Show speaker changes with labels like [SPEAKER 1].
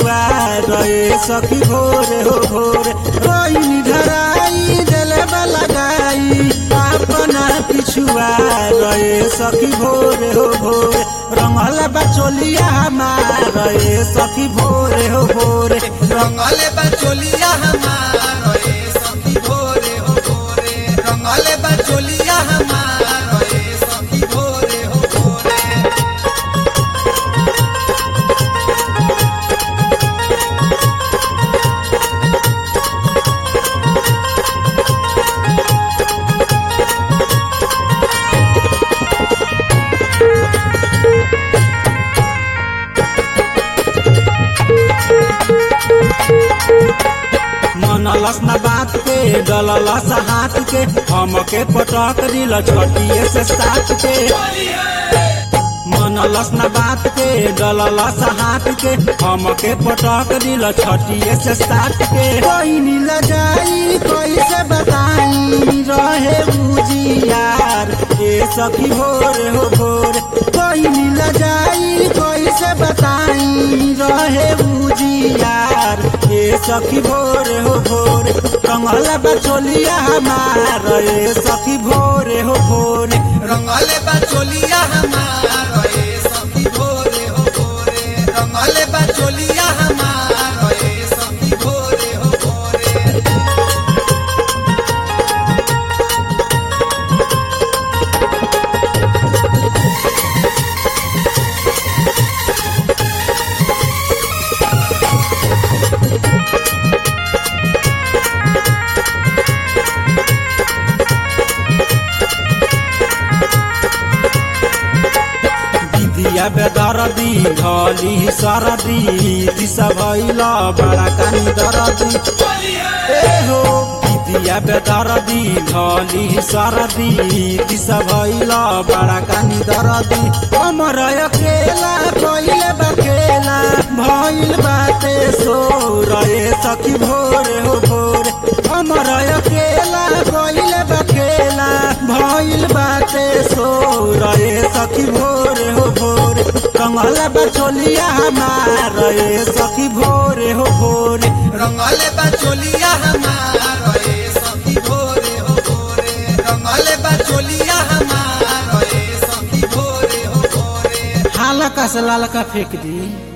[SPEAKER 1] पिछुआ रहे सखी भोरे हो भोरे रोइनी धराई दिले लगाई अपना पिछुआ रहे सखी भोरे हो भोरे रंगल बचोलिया हमार रहे सखी भोरे हो भोरे
[SPEAKER 2] रंगले बचोलिया हमार रे सखी भोरे हो भोरे रंगले बचोलिया हमार रे सखी भोरे हो भोरे
[SPEAKER 1] मनलस न बात के डललस हाथ के हमके पटक दिल छटिए से साथ के मनलस न बात के डललस हाथ के हमके पटक दिल छटिए से साथ के कोई नील जाई कैसे बताई रहे बुझियार ए सखी भोरे हो भोरे कोई नील जाई कैसे बताई रहे बुझियार ए सखी भोरे हो भोरे कंगल बचोलिया हमार ए सखी भोरे हो भोरे
[SPEAKER 2] रंगले बचोलिया हमार रे सखी भोरे हो भोरे रंगले बचोलिया हमार रे सखी भोरे हो भोरे
[SPEAKER 1] दिदिया बेदरदी धली सरदी दिशा भैल बड़ा कानी दरदी ए हो दिदिया बेदरदी धली सरदी दिशा भैल बड़ा कानी दरदी हमर अकेला कइले बकेला भइल बाटे सो रहे सखी भोरे हो भोरे हमर अकेला कइले बकेला भइल बाटे सो रहे सखी भोरे हो भोरे कंगल बचोलिया हमार रहे सखी भोरे हो भोरे
[SPEAKER 2] रंगले बचोलिया हमार रे सखी भोरे हो भोरे रंगले बचोलिया हमार रे सखी भोरे हो भोरे
[SPEAKER 1] हालका से लालका फेंक दी